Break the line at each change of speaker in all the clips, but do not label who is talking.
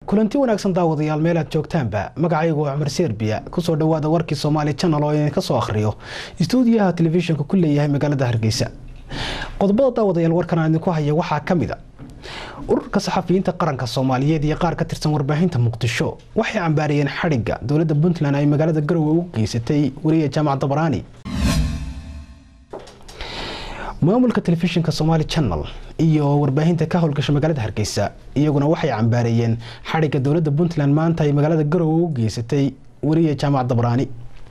kulanti wanaagsan daawadayaal meel aad joogtaanba magacaygu waa cumar serbiya kusoo dhawaada warkii soomaali janal oo idinka soo akhriyo istuudiyaha telefishinka ku leeyahay magaalada hargeysa qodobada daawadayaal warkan aan idinku haya waxaa ka mid a ururka saxafiyiinta qaranka soomaaliyeed iyo qaar ka tirsan warbaahinta muqdisho waxay cambaariyeen xadhigga dowladda puntland ay magaalada garowe u geysatay wariya jaamac dabaraani maamulka telefishinka somaali channel iyo warbaahinta ka howlgasha magaalada hargeysa iyaguna waxay cambaareeyeen xadhigga dowladda puntland maanta ay magaalada garowe u geysatay wariya jaamac dabaraani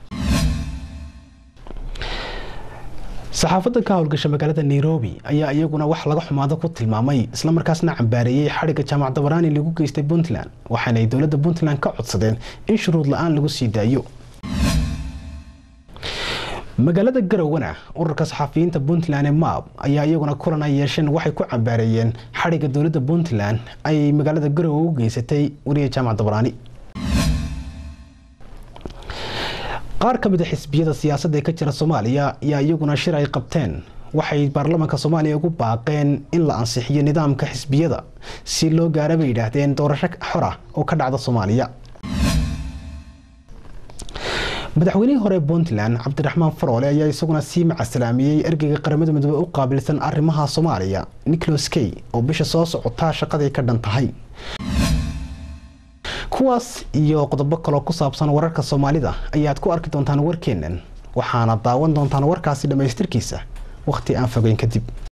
saxaafadda ka howlgasha magaalada nairobi ayaa iyaguna wax laga xumaado ku tilmaamay islamarkaasna cambaareeyey xadhigga jaamac dabaraani lagu geystay puntland waxaanay dowladda puntland ka codsadeen in shuruud la-aan lagu sii daayo magaalada garowana ururka saxafiyiinta puntland ee maab ayaa iyaguna kulan ay yeesheen waxay ku cambaareeyeen xadhigga dowladda puntland ay magaalada garowe u geysatay wariya jaamac dabaraani qaar ka mid a xisbiyada siyaasadda ee ka jira soomaaliya ayaa iyaguna shir ay qabteen waxay baarlamaanka soomaaliya ugu baaqeen in la ansixiyo nidaamka xisbiyada si loo gaara bay yidhaahdeen doorasho xora oo ka dhacda soomaaliya madaxweynihii hore puntland cabdiraxmaan faroole ayaa isaguna sii macasalaamiyey ergeyga qaramada midoobe u qaabilsan arrimaha soomaaliya nicholas key oo bisha soo socotaa shaqaday ka dhan tahay kuwaas iyo qodobo kaloo ku saabsan wararka soomaalida ayaad ku arki doontaan warkeennan waxaana daawan doontaan warkaasi dhammaystirkiisa wakhti aan fogeyn kadib